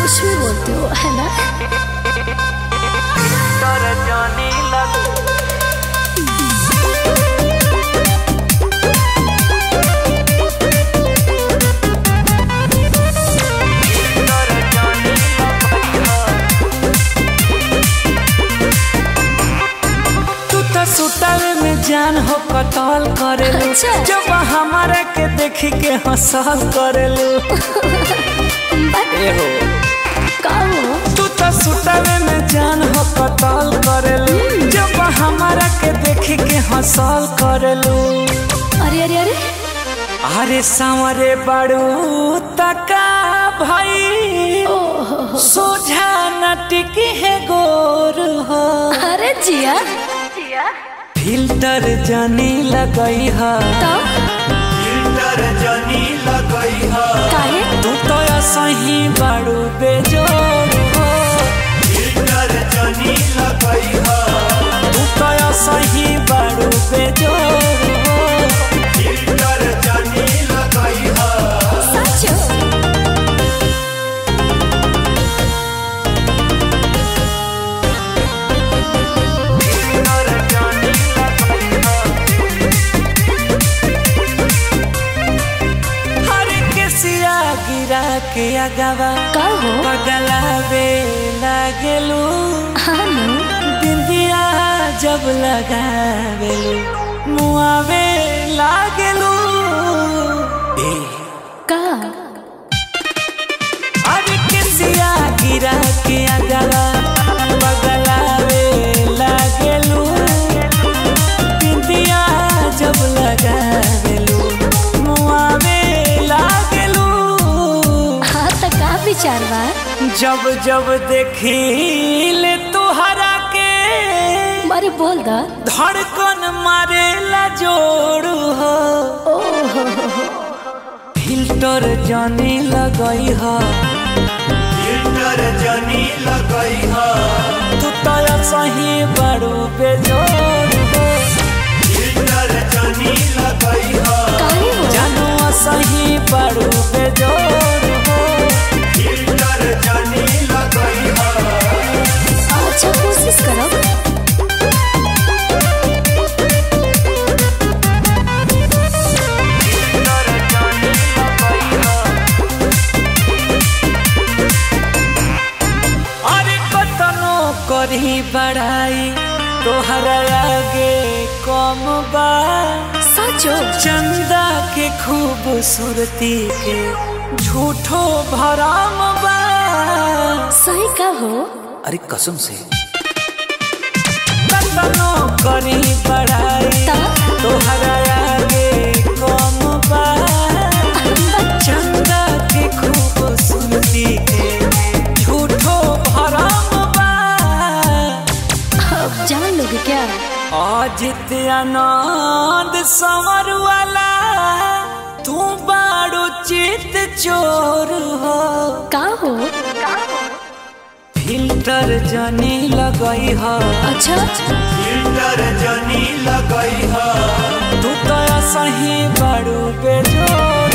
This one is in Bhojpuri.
कुछ भी बोलती हो है ना तू तो सुतावे में जान हो कतल करेलू अच्छा। जब हमारा के देखी के हंसल करेलू एहो का हो तू तो सुतावे में जान हो कतल करेलू जब हमारा के देखी के हंसल करेलू अरे अरे अरे अरे सांवरे बड़ू तका भाई ओहो सोझा न टिकी है गोर हो अरे जिया फिल्टर जनी लगई है तो फिल्टर जनी लगई ह काहे तू तो सही बड़ू बेजोर हो फिल्टर जनी लगई ह तू तो सही बड़ू बेजोर हो फिल्टर जनी लगई ह सच हर के सिया गिरा के अगवा का हो पगलावे लागेलू हाँ नु बिंदिया जब लगावेलू मुआवे लागेलू ए का अरे किसिया गिरा के अगला बगलावे लागेलू बिंदिया जब लगावेलू मुआवे लागेलू हाँ तो का विचार बा जब जब देखी ले तुहरा के मारे बोल दा धड़कन मारेला जोड़ू हो ओहो फिल्टर जाने लगई है फिल्टर जनी लगई ह तू तो सही बड़ू बेजोर हो फिल्टर जनी लगई ह काहे हो जानू सही बड़ू बेजोर हो फिल्टर जनी लगई ह अच्छा कोशिश करो अरे कतनो करी बड़ाई तोहरा आगे कम बा सचो चंदा के खूबसूरती के झूठो भरम बा सही का हो अरे कसम से कतनो करी बड़ाई ता तोहरा आगे कम बा चंदा के खूबसूरती के झूठो भरम बा अब जान लोगे क्या अजित आनंद समर वाला तू बाड़ू चित चोर हो का हो फिल्टर जनी लगई है अच्छा फिल्टर जनी लगई ह तू तो सही बड़ू बेजोर